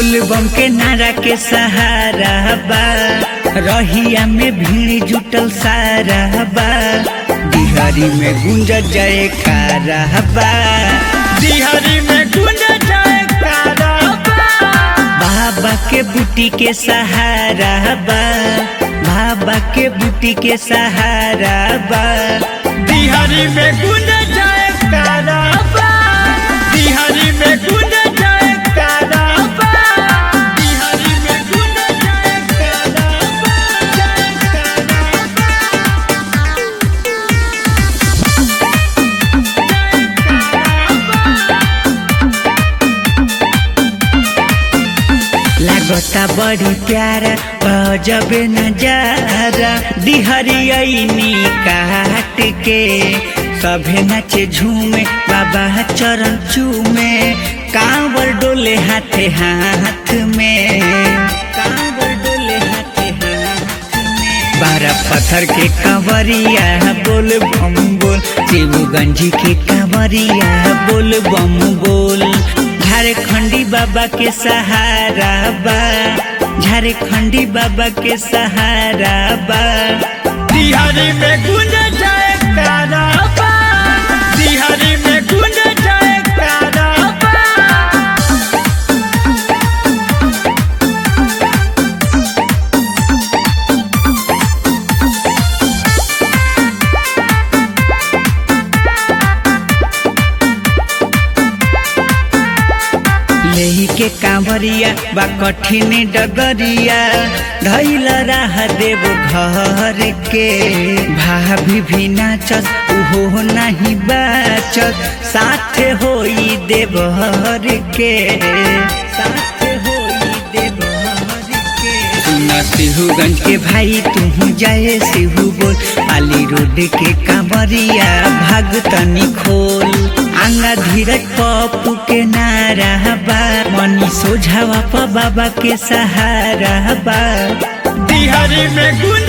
बोलबम के नारा के सहारा बा रहिया में भीड़ जुटल सारा बा बिहारी में गुंज जय बा बिहारी में गुंज जाए बाबा के बूटी के सहारा बा बाबा के बूटी के सहारा बा बिहारी में गुंज जाए बिहारी में गुंज जाए बिहारी में गुंज जाए लागता बड़ी प्यारा गजबे नजारा डिहरियनी काट के सभे नाचे झूमे बाबा चरण चूमे कांवर डोले हाथे हाथ में कांवर डोले हाथे हाथ में बारह पत्थर के कंवरिया बोल बम बोल शिवगंजी के कंवरिया बोल बम बोल झारखंडी बाबा के सहारा बा झारखंडी बाबा के सहारा बा बिहारी में गुंज जाए बिहारी में गुंज जाए लेही के कांवरिया बा कठिन डगरिया धैल राह देव घर के भाभी भी नाचत उहो नहीं बाचत साथे होई देवहर के साथे होई देवहर के सुना सिहुगंज के भाई तू जाए सिहू बोल आली रोड के कांवरिया भाग तनी खोल आंगा धीरज पप्पू के नारा बा मनी सोझावा प बाबा के सहारा बा बिहारी में गुंज